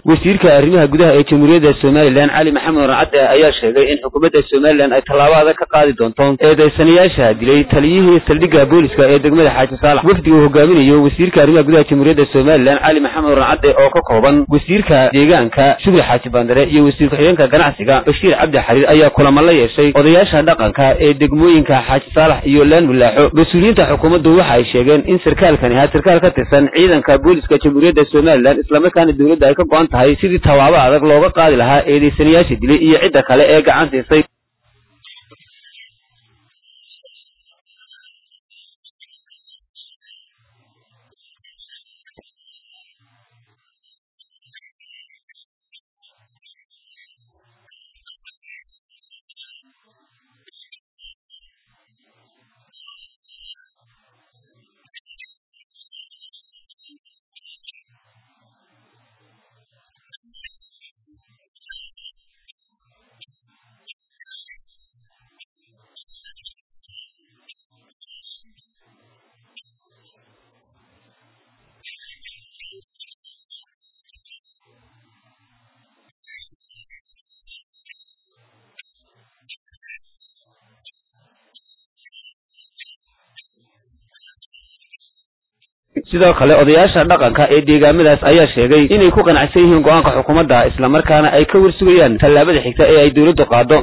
wasiirka arrimaha gudaha ee jamhuuriyadda somalilan cali maxamed warcadde ayaa sheegay in xukuumadda somalilan ay tallaabo adag ka qaadi doonto eedaysanayaasha dilay taliyihii saldhigga booliska ee degmada xaaji saalax wafdiga uu hogaaminayo wasiirka arrimaha gudaha jamhuuriyadda somalilan cali maxamed warcadde oo ka kooban wasiirka deegaanka shugri xaaji bandare iyo wasiir ku-xigeenka ganacsiga bashiir cabdi xariir ayaa kulamo la yeeshay odayaasha dhaqanka ee degmooyinka xaaji saalax iyo laan mulaaxo mas-uuliyiinta xukuumaddu waxa ay sheegeen in sarkaalkani ahaa sarkaal ka tirsan ciidanka booliska jamhuuriyadda somalilan islamarkaana dowladda ay ka go-an tahay sidii tallaabo adag looga qaadi lahaa eedaysanayaasha dilay iyo cidda kale ee gacan siisay sidoo kale odayaasha dhaqanka ee deegaamadaas ayaa sheegay inay ku qanacsan yihiin go-aanka xukuumadda islamarkaana ay ka warsugayaan tallaabada xigta ee ay dowladdu qaado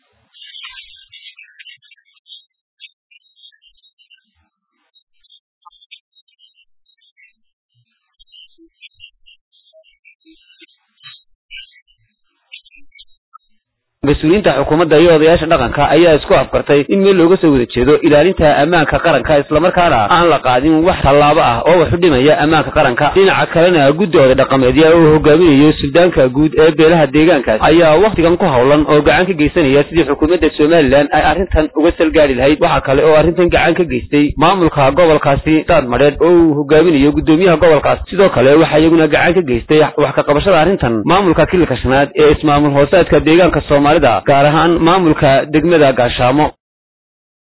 mas-uuliyiinta xukuumadda iyo odayaasha dhaqanka ayaa isku afkartay in meel looga soo wada jeedo ilaalinta ammaanka qaranka islamarkaana aan la qaadin wax tallaabo ah oo wax u dhimaya ammaanka qaranka dhinaca kalena guddooda dhaqameedya uu hogaaminayo suldaanka guud ee beelaha deegaankaas ayaa wakhtigan ku howlan oo gacan ka geysanaya sidii xukuumadda somalilan ay arrintan uga salgaari lahayd waxaa kale oo arrintan gacan ka geystay maamulka gobolkaasi daad madheed oo uu hogaaminayo guddoomiyaha gobolkaas sidoo kale waxaa iyaguna gacan ka geystay wax ka qabashada arrintan maamulka kililka shanaad ee ismaamul hoosaadka deegaanka soomaalida gaar ahaan maamulka degmada gaashaamo